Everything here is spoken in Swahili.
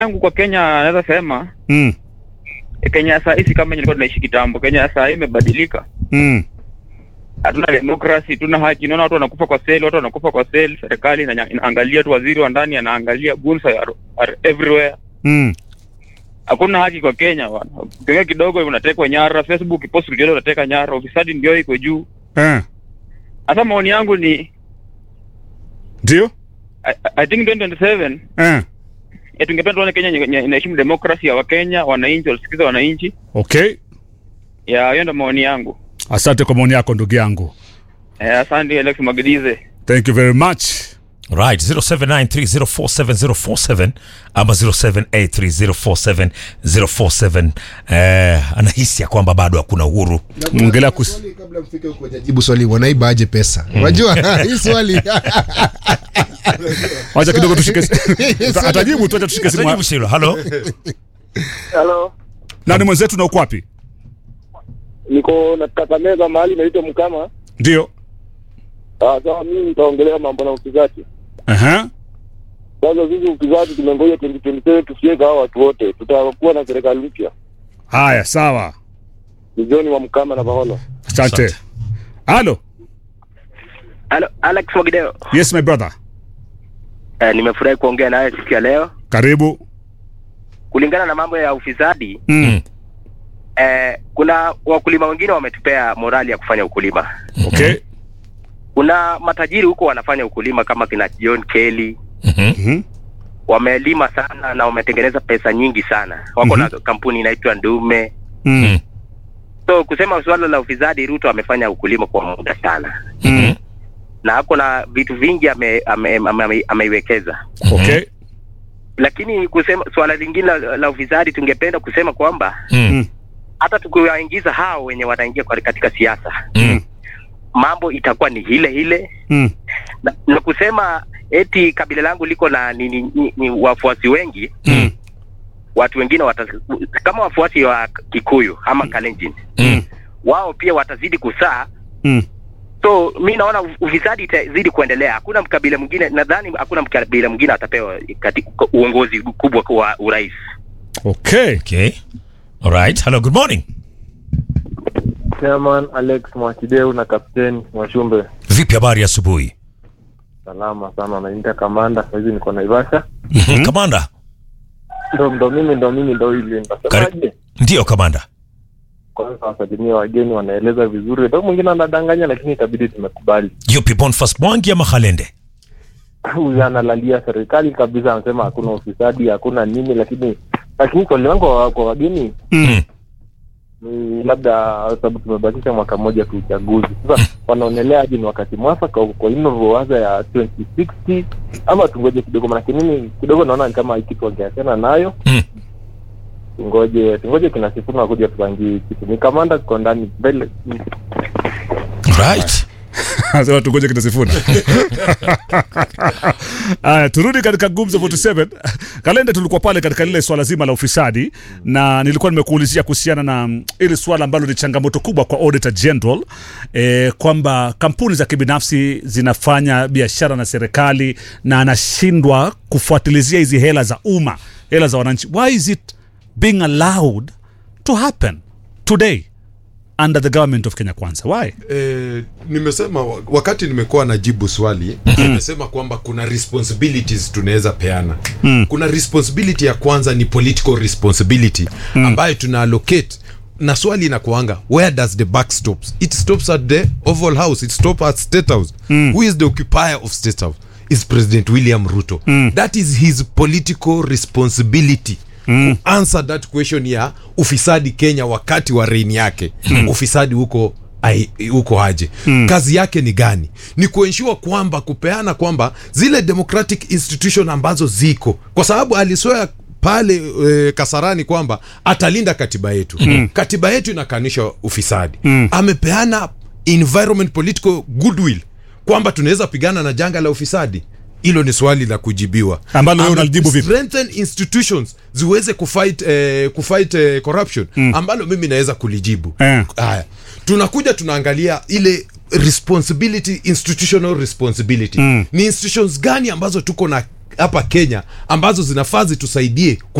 yangu kwa Kenya naweza sema Mm. eh, Kenya ya saa hii si kama ilikuwa tunaishi kitambo. Kenya ya saa hii imebadilika. Mm. Hatuna demokrasi, tuna haki. Naona watu wanakufa kwa seli, watu wanakufa kwa seli. Serikali inanya- inaangalia tu, waziri wa ndani anaangalia, goons are, are everywhere. Mm. Hakuna haki kwa Kenya bwana. Ukiongea kidogo unatekwa nyara, Facebook post kidogo unateka nyara, ufisadi ndio iko juu. Eh. Sasa maoni yangu ni Ndio? I, I think 2027 Eh. eh, tungependa tuone Kenya yenye- yenye inaheshimu demokrasi ya Wakenya, wananchi wasikize wananchi. Okay. Ya hiyo ndio maoni yangu. Asante kwa maoni yako ndugu yangu. Eh, asante Alex Magidize. Thank you very much. right 0793047047 ama 0783047047 eh, anahisi ya kwamba bado hakuna uhuru Ongelea kus- Swali kabla mfike huko hajajibu swali wanaiba aje pesa unajua hii swali Wacha kidogo tushike. Ata- Atajibu tu acha tushike simu. Atajibu hilo halo Halo, Nani mwenzetu na uko wapi? niko na Kakamega mahali naitwa Mkama. Ndio. Ah, Sasa mimi nitaongelea mambo na upigaji. Aha. Sasa sisi upigaji tumengoja 2027 tusiweka hao watu wote, tutakuwa na serikali mpya. Haya, sawa. Ni John wa Mkama na Baholo. Asante. Asante. Halo. Alo, Alex Mwagideo. Yes my brother. Eh, nimefurahi kuongea nawe siku ya leo. Karibu. Kulingana na mambo ya ufisadi, Mm. eh, kuna wakulima wengine wametupea morali ya kufanya ukulima. Okay. Kuna matajiri huko wanafanya ukulima kama kina John Kelly, Mhm. Mhm. wamelima sana na wametengeneza pesa nyingi sana. Wako na kampuni inaitwa Ndume. Mm. So kusema suala la ufisadi, Ruto amefanya ukulima kwa muda sana Mm. na ako na vitu vingi ame, ame, ame, ame, ameiwekeza Okay. lakini kusema suala lingine la, la ufisadi tungependa kusema kwamba Mm. hata tukiwaingiza hao wenye wanaingia kwa- katika siasa Mm. mambo itakuwa ni ile ile Mm. na, na kusema eti kabila langu liko na ni, ni, ni, ni wafuasi wengi Mm. watu wengine wata, kama wafuasi wa Kikuyu ama Kalenjin Mm. wao pia watazidi kusaa Mm. so mi naona ufisadi itazidi kuendelea hakuna mkabila mwingine nadhani hakuna mkabila mwingine atapewa katika uongozi kubwa wa urais Okay. Okay. All right. Hello, good morning. Chairman Alex Mwakideu na Kapteni Mwashumbe. Vipi habari ya asubuhi? Salama sana, naita kamanda. Sasa hivi niko Naivasha. Mhm. Kamanda. Ndo ndo mimi ndo mimi ndo hili. Nasemaje? Kari- Ndio kamanda. Kwanza wasalimia wageni, wanaeleza vizuri. Ndo mwingine anadanganya, lakini itabidi tumekubali. Yupi Boniface Mwangi ama Halende? Huyu analalia serikali kabisa, anasema hakuna ufisadi, hakuna nini, lakini lakini swali langu kwa kwa wageni Mm. ni labda sababu tumebakisha mwaka mmoja tu uchaguzi. Sasa wanaonelea aje ni wakati mwafaka kwa inavyowaza ya 2060 ama tungoje kidogo, manake mimi kidogo naona ni kama hii kitu wangeachana nayo Mm. tungoje tungoje kina Sifuna kuja tupangie kitu. Ni kamanda tuko ndani mbele. Right. Sasa tungoje kitasifuna. Aya, turudi katika Gumzo 47. Kalenda tulikuwa pale katika lile swala zima la ufisadi na nilikuwa nimekuulizia kuhusiana na mm, ile swala ambalo ni changamoto kubwa kwa Auditor General eh, kwamba kampuni za kibinafsi zinafanya biashara na serikali na anashindwa kufuatilizia hizi hela za umma, hela za wananchi. Why is it being allowed to happen today under the government of Kenya Kwanza? Why? eh, nimesema wa- wakati nimekuwa najibu swali nimesema kwamba kuna responsibilities tunaweza peana mm. kuna responsibility ya kwanza ni political responsibility mm. ambayo tuna allocate na swali inakuanga where does the buck stops it stops at the oval house it stops at state house mm. who is the occupier of state house is president william ruto mm. that is his political responsibility mm. answer that question ya ufisadi kenya wakati wa reign yake mm. ufisadi huko ai- huko aje mm. kazi yake ni gani ni kuensure kwamba kupeana kwamba zile democratic institution ambazo ziko kwa sababu aliswea pale e, kasarani kwamba atalinda katiba yetu mm. katiba yetu inakanisha ufisadi mm. amepeana environment political goodwill kwamba tunaweza pigana na janga la ufisadi hilo ni swali la kujibiwa Ambalo wewe Ame- unalijibu vipi? strengthen institutions ziweze kufight, eh, kufight eh, corruption mm. ambalo mimi naweza kulijibu Eh. haya tunakuja tunaangalia ile responsibility institutional responsibility mm. ni institutions gani ambazo tuko na hapa kenya ambazo zinafaa zitusaidie